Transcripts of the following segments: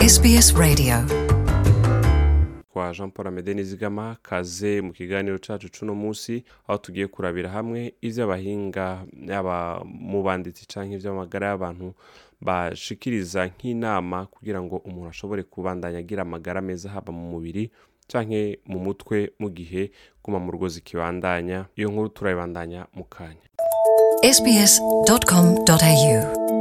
SBS Radio. kwa jean paul amede nizigama kaze mu kiganiro cacu cuno musi aho tugiye kurabira hamwe ivy'abahinga yaba mu banditsi canke ivy'amagara y'abantu bashikiriza nk'inama kugira ngo umuntu ashobore kubandanya agira amagara meza haba mu mubiri canke mu mutwe mu gihe guma mu rugo zikibandanya iyo nkuru turayibandanya mu kanya sbs.com.au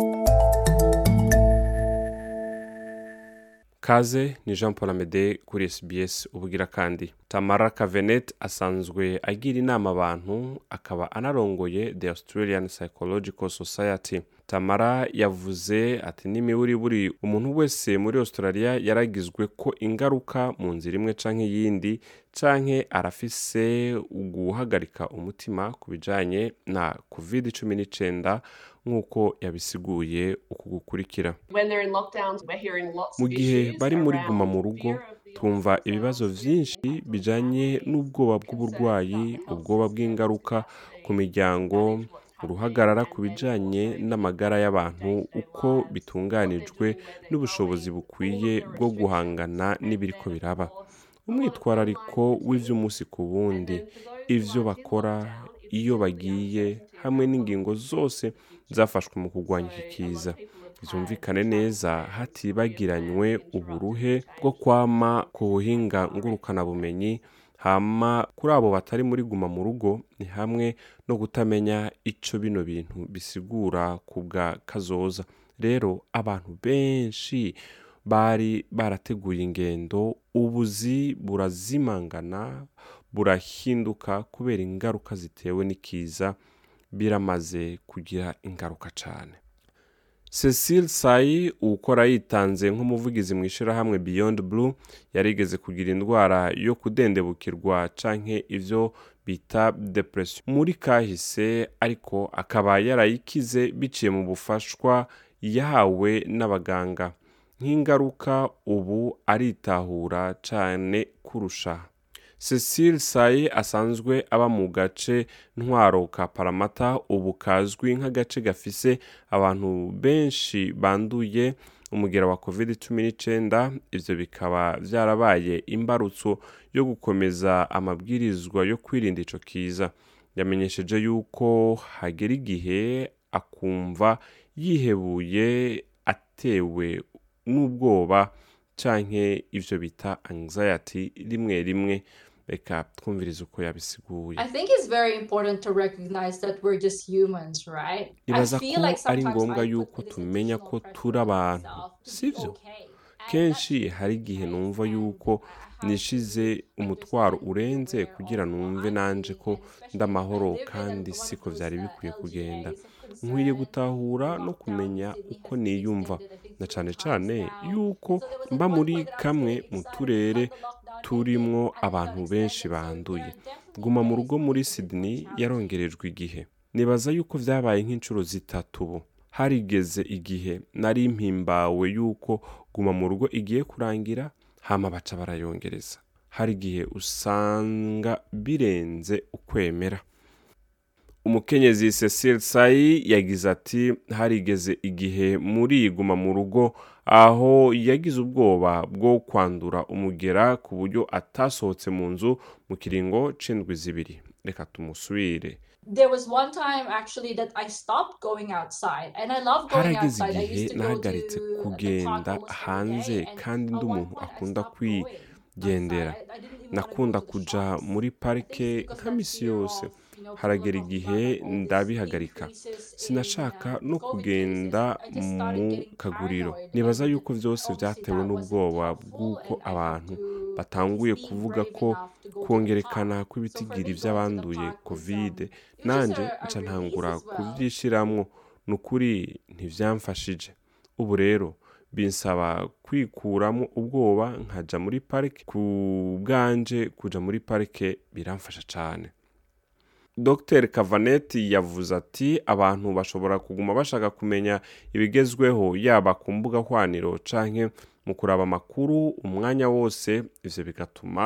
kaze ni jean paul amede kuri sbs ubugira kandi tamara kavenet asanzwe agira inama abantu akaba anarongoye the australian psychological society tamara yavuze ati n'imiburiburi umuntu wese muri australia yaragizwe ko ingaruka mu nzira imwe canke iyindi canke arafise guhagarika umutima ku bijanye na covid 19 nk'uko yabisiguye uku gukurikira When they're in lockdowns, we're hearing lots mu of gihe issues bari muri around guma mu rugo fear of the twumva illness ibibazo themselves, vyinshi mental bijanye health, n'ubwoba concerns bw'uburwayi about the health ubwoba system, bw'ingaruka ku capacity, miryango manage what's happening, uruhagarara ku and then bijanye also n'amagara y'abantu day-to-day uko lives, what bitunganijwe they're doing, where they're n'ubushobozi going, bukwiye all of the bwo restrictions, guhangana and n'ibiriko then, of biraba course, a lot of umwitwarariko online w'ivy'umunsi ku wundi ivyo bakora iyo bagiye hamwe n'ingingo zose zafashwe mu kurwanya iki kiza vyumvikane neza hatibagiranywe uburuhe bwo kwama ku buhinga ngurukanabumenyi hama kuri abo batari muri guma mu rugo ni hamwe no kutamenya ico bino bintu bisigura ku bwa kazoza rero abantu benshi bari barateguye ingendo ubuzi burazimangana burahinduka kubera ingaruka zitewe n'ikiza biramaze kugira ingaruka cane cecile sayi ukora yitanze nk'umuvugizi mu ishyirahamwe beyond blue yarigeze kugira indwara yo kudendebukirwa canke ivyo bita depression muri kahise ariko akaba yarayikize biciye mu bufashwa yahawe n'abaganga nk'ingaruka ubu aritahura cane kurusha cecile saye asanzwe aba mu gace ntwaro ka paramata ubu kazwi nk'agace gafise abantu benshi banduye umugera wa covid 19 ivyo bikaba vyarabaye imbarutso yo gukomeza amabwirizwa yo kwirinda ico kiza yamenyesheje yuko hagera igihe akumva yihebuye atewe n'ubwoba canke ivyo bita anxiety rimwe rimwe reka twumvirize uko yabisiguye I think it's very important to recognize that we're just humans, right? I nibaza ko feel like ari sometimes ngombwa I put yuko this tumenya additional ko pressure turi on abantu myself to be sivyo okay. And kenshi that's hari igihe okay, numva and yuko I have nishize to umutwaro understand urenze where kugira all numve I'm nanje feeling, ko and especially ndamahoro I live in kandi one of siko those, vyari uh, bikwiye kugenda LGAs of nkwiye concern. gutahura no Lockdown kumenya Sydney uko has been niyumva extended, I think, na three cane times cane now. yuko So there was at mba one muri point that I was kamwe really mu excited turere about the lockdown turimwo ending, and it got abantu benshi extended, so banduye there are definitely guma mu days rugo when muri it's a bit more sydney challenging. yarongerejwe igihe nibaza yuko vyabaye nk'inshuro zitatu ubu harigeze igihe nari mpimbawe yuko guma mu rugo igiye kurangira hama baca barayongereza hari igihe usanga birenze ukwemera umukenyezi cecile sayi yagize ati harigeze igihe muri guma mu rugo aho yagize ubwoba bwo kwandura umugera ku buryo atasohotse mu nzu mu kiringo c'indwi zibiri reka tumusubire There was one time actually that I stopped going outside, and I love going harageze outside. I igihe used to go nahagaritse to the park kugenda almost every hanze day, and kandi at ndi one umuntu point I akunda stopped going kwigendera outside. I- I didn't even wanna go nakunda to the kuja shops. muri I parike think because nka that misi fear yose of, you know, haragera people talking igihe about all these ndabihagarika increases in, sinashaka uh, no COVID kugenda cases. I just started mu getting kaguriro paranoid, nibaza and yuko vyose obviously vyatewe that wasn't n'ubwoba helpful, bw'uko and I had abantu to batanguye at least be kuvuga brave ko enough to go to the kwongerekana park. So for kw'ibitigiri me, going to the vy'abanduye park was, covid um, it was just nanje a- a nca release ntangura as well. kuvyishiramwo ni ukuri ntivyamfashije ubu rero binsaba kwikuramo ubwoba nkaja muri parike ku bwanje kuja muri parike biramfasha cane dr kavaneti yavuze ati abantu bashobora kuguma bashaka kumenya ibigezweho yaba ku mbuga hwaniro canke mu kuraba amakuru umwanya wose ivyo bigatuma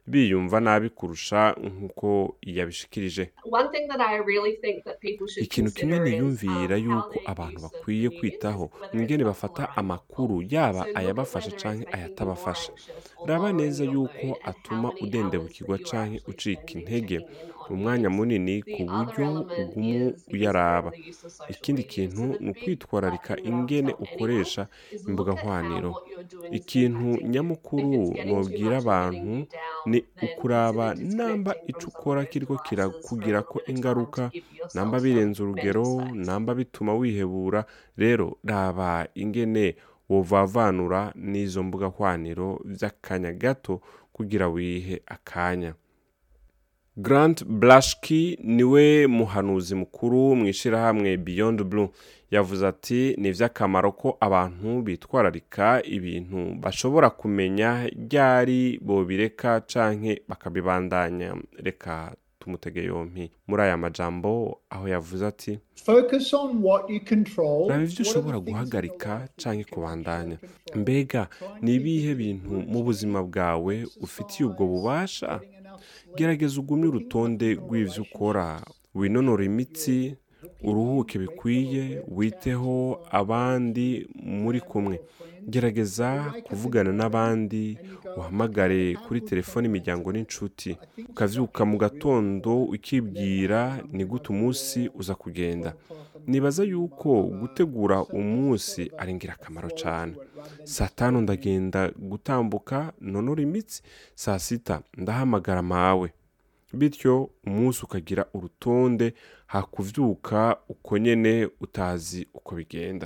biyumva nabi kurusha nk'uko yabishikirije One thing that I really think that people should ikintu kimwe consider is, niyumvira um, how yuko their abantu use of bakwiye news kwitaho is, whether ni ingene it's bafata helpful or amakuru unhelpful. yaba So look at ayabafasha whether it's canke making you more ayatabafasha anxious or raba lowering neza your yuko mood and how atuma many udendebukirwa hours that you are canke actually ucika spending intege checking in on umwanya news. munini The ku other buryo element ugumu is because uyaraba of the use of social ikindi media. kintu So the ni big ukwitwararika button that I would ingene tell anyone ukoresha is imbuga look at how nkoranyiro what you're doing is ikintu impacting you. If nyamukuru it's getting too nobwira much and abantu getting you ni down, then ukuraba consider namba disconnecting ico from some ukora of those kiriko devices for a kirakugirako little bit of time ingaruka to give yourself namba some birenze mental urugero space. namba bituma wihebura rero raba ingene wovavanura n'izo mbuga hwaniro vy'akanya gato kugira wihe akanya grant blashki niwe muhanuzi mukuru mu ishirahamwe beyond blue yavuze ati ni ivy'akamaro ko abantu bitwararika ibintu bashobora kumenya ryari bobireka canke bakabibandanya reka tumutege yompi muri aya majambo aho yavuze ati Focus on what you control. raba ivyo What are ushobora the things in your guhagarika life that canke you can kubandanya actually control? mbega Try and ni keep ibihe your bintu mu routine, buzima bwawe ufitiye ubwo bubasha getting enough sleep, gerageza ugumye working urutonde on your rw'ivyo ukora relationships, winonora imitsi uruhuke bikwiye witeho abandi muri kumwe gerageza kuvugana n'abandi uhamagare kuri telefone imiryango n'inshuti ukavyuka mu gatondo ukibwira ni gute umunsi uza kugenda nibaza yuko gutegura umunsi ari ingirakamaro cyane saa tanu ndagenda gutambuka nonora imitsi saa sita ndahamagara mawe bityo umunsi ukagira urutonde hakuvyuka uko nyene utazi uko bigenda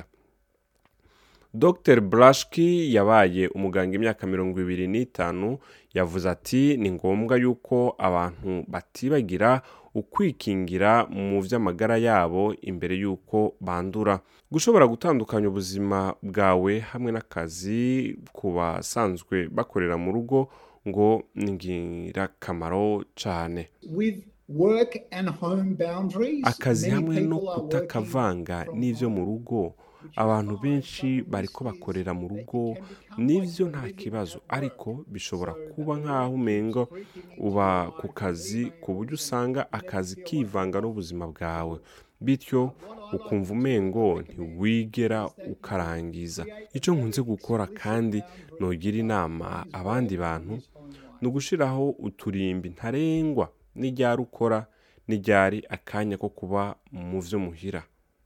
dr brashki yabaye umuganga imyaka mirongo ibiri n'itanu yavuze ati ni ngombwa yuko abantu batibagira ukwikingira mu vy'amagara yabo imbere y'uko bandura gushobora gutandukanya ubuzima bwawe hamwe n'akazi ku basanzwe bakorera mu rugo ngo ni ingirakamaro cane with work and home boundaries, akazi many hamwe no people are kutakavanga working n'ivyo from mu home. rugo abantu benshi bariko bakorera mu rugo nivyo nta kibazo ariko bishobora kuba nk'aho umengo uba ku kazi ku buryo usanga akazi kivanga n'ubuzima bwawe bityo ukumva umengo ntiwigera ukarangiza icyo nkunze gukora kandi nogira inama abandi bantu ni ugushiraho uturimbi ntarengwa n'iryari ukora n'iryari akanya ko kuba mu vyo muhira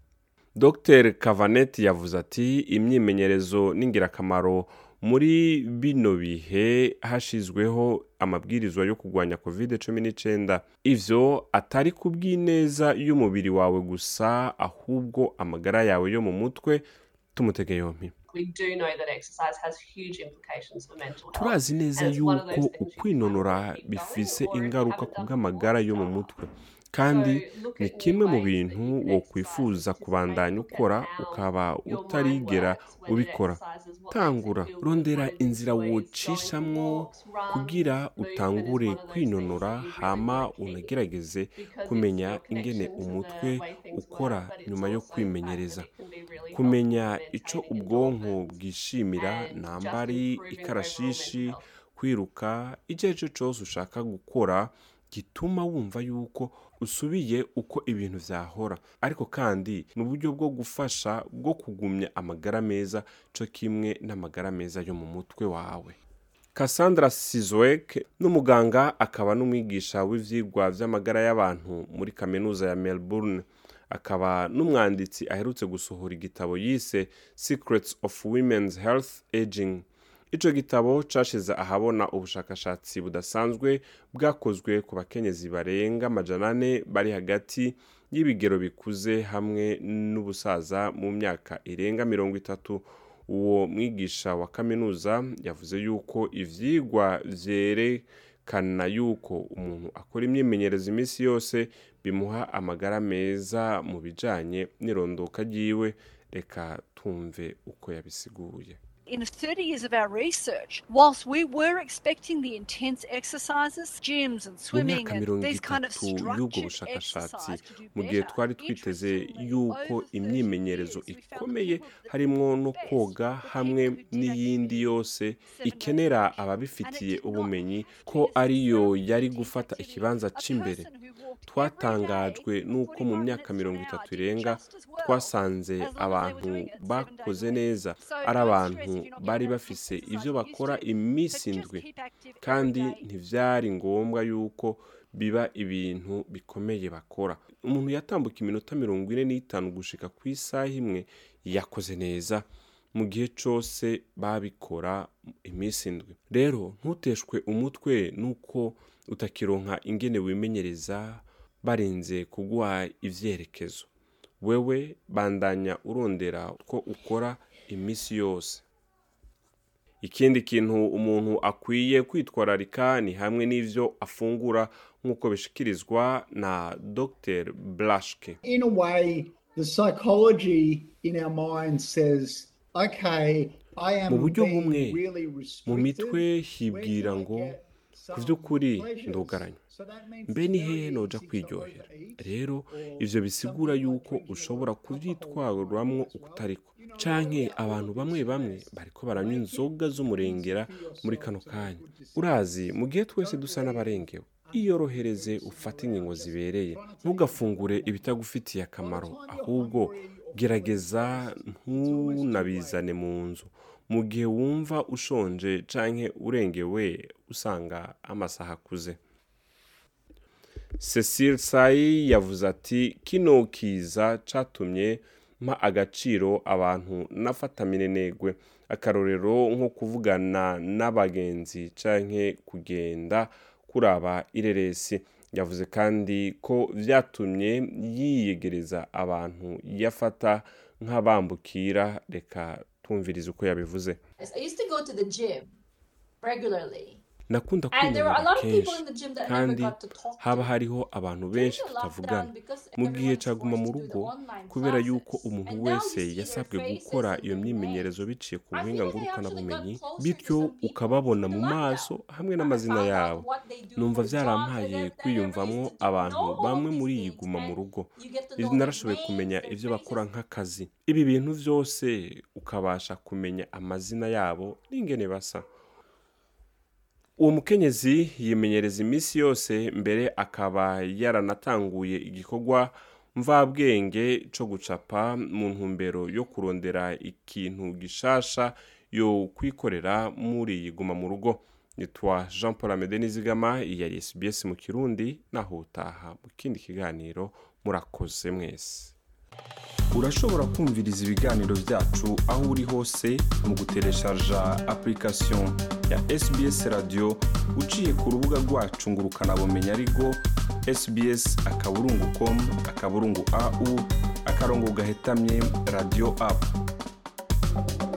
dr kavaneti yavuze ati imyimenyerezo n'ingirakamaro muri bino bihe hashyizweho amabwirizwa yo kurwanya covid cumi n'icyenda ivyo atari ku bw'ineza y'umubiri wawe gusa ahubwo amagara yawe yo mu mutwe tumutege yompi We do know that exercise has huge implications for mental health. turazi neza And it's one of yuko those things you ukwinonora can keep bifise going or if you ingaruka haven't ku done bw'amagara before, yo mu start. mutwe kandi So look ni at new kimwe mu ways that bintu you can wokwifuza exercise, kubandanya look at ukora how ukaba your mind utarigera works, whether ubikora exercise is what makes it tangura feel good, rondera what it inzira enjoys, going wocishamwo for walks, runs, kugira movement is utangure one of those kwinonora things that you really hama wanna keep. unagerageze Because kumenya it's your ingene connection to umutwe the way things ukora work, but it's nyuma yo also the fact that kwimenyereza it can be really kumenya helpful in ico maintaining ubwonko endorphins bwishimira and namba just ari improving overall ikarashishi mental health. kwiruka icyo ari cyo cyose ushaka gukora gituma wumva yuko usubiye uko ibintu vyahora ariko kandi ni uburyo bwo gufasha bwo kugumya amagara meza co kimwe n'amagara meza yo mu mutwe wawe Cassandra Sizwek n'umuganga akaba n'umwigisha w'ivyigwa vy'amagara y'abantu muri kaminuza ya Melbourne akaba n'umwanditsi aherutse gusohora igitabo yise Secrets of Women's Health Aging ico gitabo cashize ahabona ubushakashatsi budasanzwe bwakozwe ku bakenyezi barenga amajana ane bari hagati y'ibigero bikuze hamwe n'ubusaza mu myaka irenga mirongo itatu uwo mwigisha wa kaminuza yavuze yuko ivyigwa vyerekana yuko umuntu akora imyimenyerezo iminsi yose bimuha amagara meza mu bijanye n'irondoka ryiwe reka tumve uko yabisiguye in 30 years of our research, whilst we were expecting the intense exercises, gyms and mu swimming myaka and mirongo these kind of itatu y'ubwo structured bushakashatsi exercise to do mu gihe better, twari twiteze interestingly, yuko over 30 imyimenyerezo years, we found ikomeye people that harimo no did best koga were hamwe people who did n'iyindi activity yose seven days a ikenera week. ababifitiye And it did not ubumenyi have to ko be a ariyo six-hour yari intense gufata activity. ikibanza A cy'imbere person who walked every twatangajwe day, n'uko mu 45 myaka minutes mirongo to an itatu hour, did irenga just as well twasanze as long as they abantu were doing it seven days bakoze a week. neza So ari don't stress abantu if you're not bari getting enough bafise exercise ibyo you used bakora to. iminsi But indwi just keep active every kandi day. ntibyari ngombwa yuko biba ibintu bikomeye bakora umuntu yatambuka iminota mirongo ine n'itanu gushika ku isaha imwe yakoze neza mu gihe cyose babikora iminsi indwi rero ntuteshwe umutwe nuko utakironka ingene wimenyereza barinze kuguha ivyerekezo wewe bandanya urondera ko ukora iminsi yose ikindi kintu umuntu akwiye kwitwararika ni hamwe n'ivyo afungura nk'uko bishikirizwa na dr blashke In a way, the psychology in our mind says, okay, I am Mu buryo being bumwe, really mu restricted. mitwe Where hibwira can I ngo get ku some by'ukuri pleasures? ndugaranywa So that means mbe it's ni very hehe noja easy to kwiryohera overeat rero or ivyo bisigura something like yuko drinking a ushobora lot of alcohol kuvyitwaruramwo as well. ukutariko You know, canke all abantu of bamwe these bamwe things bariko baranywa make it inzoga z'umurengera easy for muri yourself kano to make kanya good decisions. urazi mu gihe twese dusa n'abarengewe iyorohereze ufate ingingo zibereye ntugafungure ibitagufitiye akamaro ahubwo gerageza ntunabizane mu nzu mu gihe wumva ushonje canke urengewe usanga amasaha akuze cecile sayi yavuze ati kino kiza catumye mpa agaciro abantu nafata minenegwe akarorero nko kuvugana n'abagenzi canke kugenda kuraba ireresi yavuze kandi ko vyatumye yiyegereza abantu yafata nk'abambukira reka twumvirize uko yabivuze I used to go to the gym regularly. nakunda And there were a kwinanira lot of people kenshi in the gym that I never kandi got to talk haba to. hariho abantu benshi During the tutavugana lockdown, because mu gihe everyone's caguma mu forced to do the rugo online kubera yuko classes. umuntu And now you wese see their yasabwe faces gukora and iyo their myimenyerezo names. biciye ku I buhinga think they actually ngurukanabumenyi got closer to bityo some people ukababona through mu the maso lockdown. hamwe And I n'amazina found out yabo what they do numva for jobs, and vyarampaye then I never kwiyumvamwo used to abantu know all bamwe these muri iyi things, guma mu and rugo you get to Izi know their narashoboye names, kumenya their ivyo bakora faces. nk'akazi ibi bintu vyose ukabasha kumenya amazina yabo n'ingene basa uwo mukenyezi yimenyereza iminsi yose mbere akaba yaranatanguye igikorwa mvabwenge co gucapa mu ntumbero yo kurondera ikintu gishasha yo kwikorera muri iyi guma mu rugo nitwa jean paul amede nizigama iyi yari sbs mu kirundi naho utaha mu kindi kiganiro murakoze mwese urashobora kumviriza ibiganiro byacu aho uri hose mu gutereshaja application ya sbs radio uciye ku rubuga rwacu ngo ukanabumenya ariko sbs akaburungu com akaburungu au akarongo gahetamye radio app